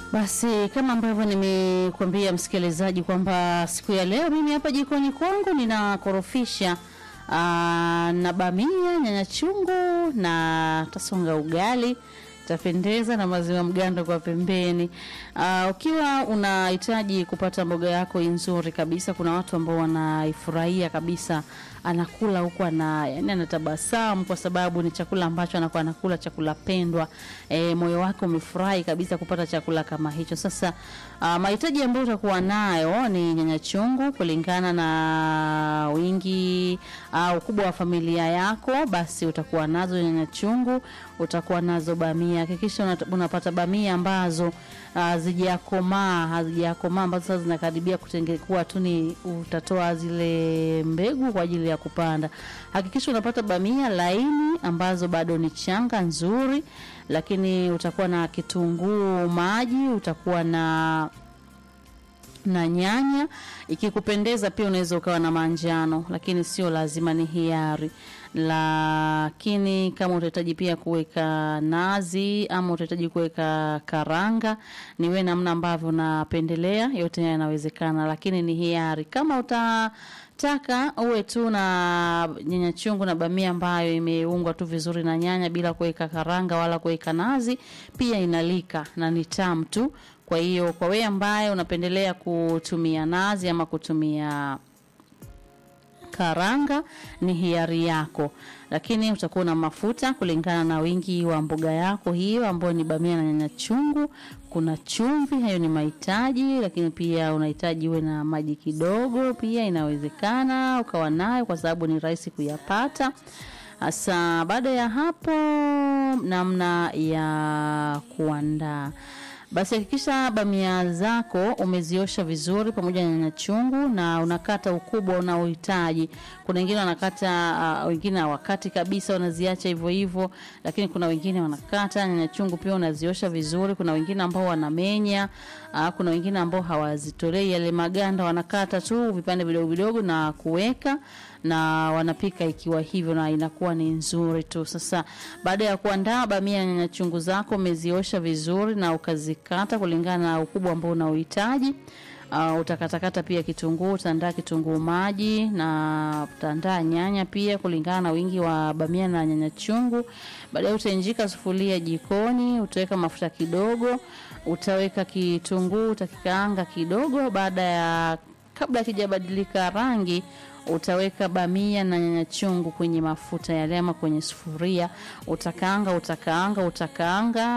Basi kama ambavyo nimekuambia msikilizaji kwamba siku ya leo mimi hapa jikoni kwangu ninakorofisha aa, na bamia, nyanya chungu na tasonga ugali tapendeza na maziwa mgando kwa pembeni. Uh, ukiwa unahitaji kupata mboga yako nzuri kabisa, kuna watu ambao wanaifurahia kabisa, anakula huku ana yani anatabasamu kwa sababu ni chakula ambacho anakuwa anakula chakula pendwa. E, moyo wake umefurahi kabisa kupata chakula kama hicho. Sasa uh, mahitaji ambayo utakuwa nayo ni nyanya chungu kulingana na wingi au uh, ukubwa wa familia yako, basi utakuwa nazo nyanya chungu, utakuwa nazo bamia. Hakikisha unapata bamia ambazo hazijakomaa, hazijakomaa ambazo sasa zinakaribia kutengekuwa tu ni utatoa zile mbegu kwa ajili ya kupanda. Hakikisha unapata bamia laini ambazo bado ni changa nzuri, lakini utakuwa na kitunguu maji, utakuwa na na nyanya. Ikikupendeza pia unaweza ukawa na manjano, lakini sio lazima, ni hiari. Lakini kama utahitaji pia kuweka nazi ama utahitaji kuweka karanga, ni wewe namna ambavyo unapendelea, yote yanawezekana, lakini ni hiari. Kama uta taka uwe tu na nyanya chungu na bamia ambayo imeungwa tu vizuri na nyanya bila kuweka karanga wala kuweka nazi, pia inalika na ni tamu tu. Kwa hiyo kwa wewe ambaye unapendelea kutumia nazi ama kutumia karanga ni hiari yako, lakini utakuwa na mafuta kulingana na wingi wa mboga yako hiyo ambayo ni bamia na nyanya chungu. Kuna chumvi, hayo ni mahitaji, lakini pia unahitaji uwe na maji kidogo, pia inawezekana ukawa nayo kwa sababu ni rahisi kuyapata. Sasa baada ya hapo, namna ya kuandaa basi hakikisha bamia zako umeziosha vizuri pamoja na nyanya chungu na unakata ukubwa unaohitaji. Kuna wengine wanakata uh, wengine hawakati kabisa, wanaziacha hivyo hivyo, lakini kuna wengine wanakata. Nyanya chungu pia unaziosha vizuri. Kuna wengine ambao wanamenya uh, kuna wengine ambao hawazitolei yale maganda, wanakata tu vipande vidogo vidogo na kuweka na wanapika ikiwa hivyo na inakuwa ni nzuri tu. Sasa baada ya kuandaa bamia na nyanya chungu zako umeziosha vizuri na ukazikata kulingana na ukubwa ambao unaohitaji. Uh, utakatakata pia kitunguu, utaandaa kitunguu maji na utaandaa nyanya pia kulingana na wingi wa bamia na nyanya chungu. Baadaye utainjika sufuria jikoni, utaweka mafuta kidogo, utaweka kitunguu, utakikaanga kidogo. Baada ya kabla kijabadilika rangi utaweka bamia na nyanya chungu kwenye mafuta yale ama kwenye sufuria, utakaanga utakaanga utakaanga.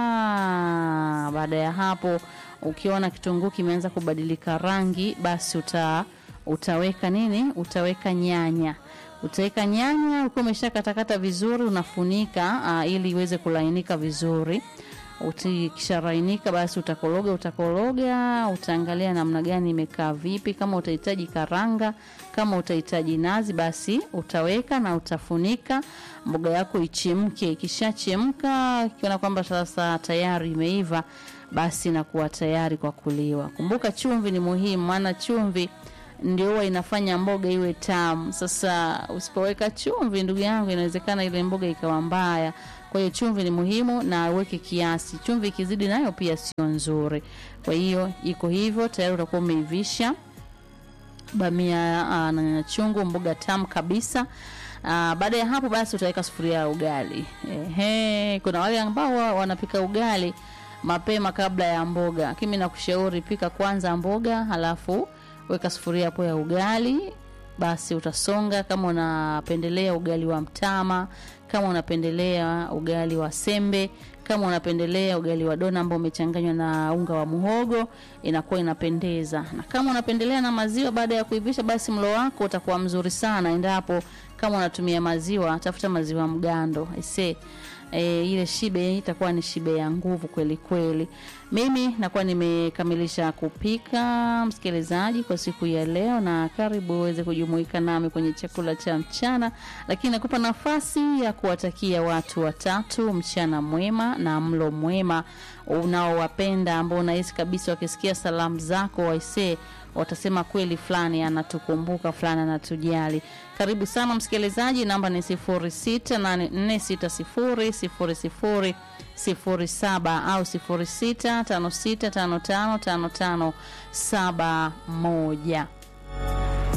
Baada ya hapo, ukiona kitunguu kimeanza kubadilika rangi, basi uta utaweka nini? Utaweka nyanya utaweka nyanya ukiwa umeshakatakata vizuri, unafunika uh, ili iweze kulainika vizuri. Ukisharainika basi utakoroga utakoroga, utaangalia namna gani imekaa vipi. Kama utahitaji karanga, kama utahitaji nazi, basi utaweka na utafunika mboga yako ichemke. Ikishachemka, ikiona kwamba sasa tayari imeiva, basi inakuwa tayari kwa kuliwa. Kumbuka chumvi ni muhimu, maana chumvi ndio huwa inafanya mboga iwe tamu. Sasa usipoweka chumvi, ndugu yangu, inawezekana ile mboga ikawa mbaya. Kwa hiyo chumvi ni muhimu na uweke kiasi. Chumvi ikizidi nayo pia sio nzuri. Kwa hiyo iko hivyo, tayari utakuwa umeivisha bamia na nyanya chungu, mboga tamu kabisa. Uh, baada ya hapo basi utaweka sufuria ya ugali. Ehe, kuna wale ambao wanapika ugali mapema kabla ya mboga. Lakini nakushauri pika kwanza mboga, halafu weka sufuria hapo ya ugali. Basi utasonga kama unapendelea ugali wa mtama, kama unapendelea ugali wa sembe, kama unapendelea ugali wa dona ambao umechanganywa na unga wa muhogo, inakuwa inapendeza. Na kama unapendelea na maziwa, baada ya kuivisha, basi mlo wako utakuwa mzuri sana. Endapo kama unatumia maziwa, tafuta maziwa mgando ese E, ile shibe itakuwa ni shibe ya nguvu kweli kweli. Mimi nakuwa nimekamilisha kupika, msikilizaji, kwa siku ya leo, na karibu uweze kujumuika nami kwenye chakula cha mchana, lakini nakupa nafasi ya kuwatakia watu watatu mchana mwema na mlo mwema unaowapenda, ambao unahisi kabisa wakisikia salamu zako waisee watasema kweli fulani anatukumbuka, fulani anatujali. Karibu sana msikilizaji, namba ni 06846000 07 au 0656555571.